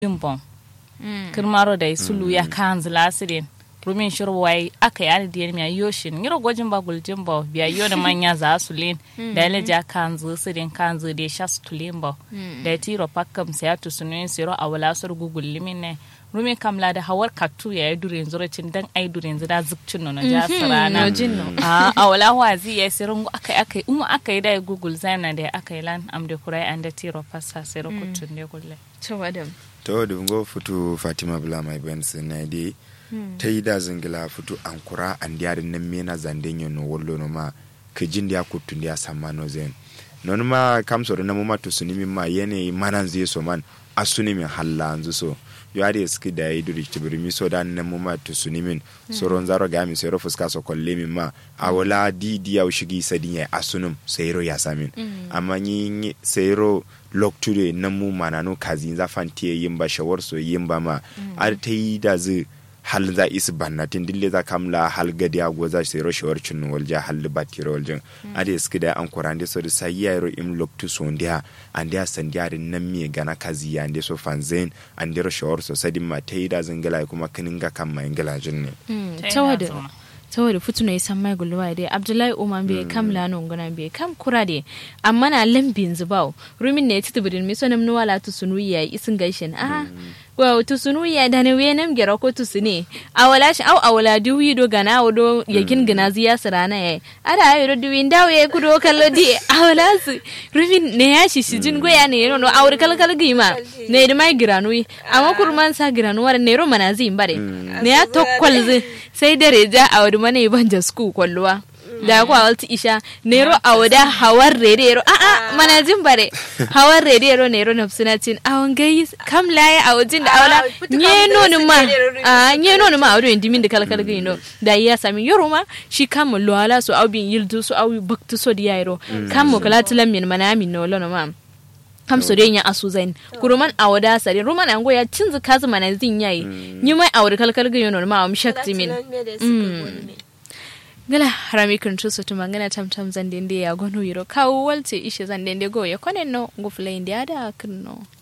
jimbon kirmaro da sulu ya kanz lasirin rumin shirwai aka yi adadiyar miya yoshin yiro gwajin ba guljin ba biya yo da manya za su lin da yana ja kanzu sirin kanzu da sha su tulin ba da tiro pakam sai ya tusunin siro a wala sur gugul limin ne rumin kamla da hawar katu ya yi durin zuracin dan ai durin zira zukcin nono ja sarana a wala wazi ya sirin aka aka yi umu aka yi da google zana da aka yi lan am da kurai an da tiro fasa siro kutun da gulle to da ngo futu fatima bula mai benz na dai ta yi da zingila futu an kura an diyarin nan mena zanden yin no wallo no ma ka jin da kutun da samma no zen non ma kam so na muma to suni min ma yene manan zai so man asuni min halla anzu so yo ari ski da yi duri tibiri mi so dan nan muma to suni min so ron zaro ga mi sero fuska so kolle min ma awala di di ya shigi sadin ya asunum sayro ya samin amma ni sayro lokture nan mu mana no kazi za fantiye yin ba shawar so yin ba ma ar ta yi da zai hal za isi bannatin dille za kamla hal gadi a goza sai ro shawar cin walja hal batiro waljin ade ski da an kurande so da sai yaro im loktu so ndia ande a sandiare nan mi gana kazi ya ande so fanzen ande ro shawar so sadin ma ta yi da zangala kuma kininga kan mai ngala jin ne tawada saboda fitu na isan mai gulwa dai abdullahi umar bai kam lano ngana bai kam kura dai amma na lambin zubau rumin ne titi bidin mi sonam nuwa la tu sunu ya isin gaishin a wa tu sunu ya da ne wenam gera ko tu sune awala shi au awala duwi do gana wodo yakin gana ziya sarana ya ada ayo do duwi ndawo ya kudo kallo di awala su rumin ne ya shi shi jin goya ne no awur kal kal gima ne da mai giranui amma kurman sa giranu war ne ro manazin bare ne ya tokkol sai dare ja a wadi mana ban jasku kwalluwa da ku awalti isha nero a wada hawar redero a a mana jin bare hawar redero nero na suna cin awon gai kam laye a wajin da awala nye nonu ma a nye nonu ma awdo indimin da kalkal gai no da iya sami yoro ma shi kam lo ala so awbin yildu so awi baktu so di yairo kam mo kala tilam min mana min no lono ma kam so ya asu zain kuruman awada sare ruman ango ya cinzu kazu mana zin yayi ni mai awada kalkal gai no ma am shakti min gala harami kan tuso tuma ngana tam tam zandende ya gonu yiro kawo walce ishe zandende go ya konen no ngufla indi ada kinno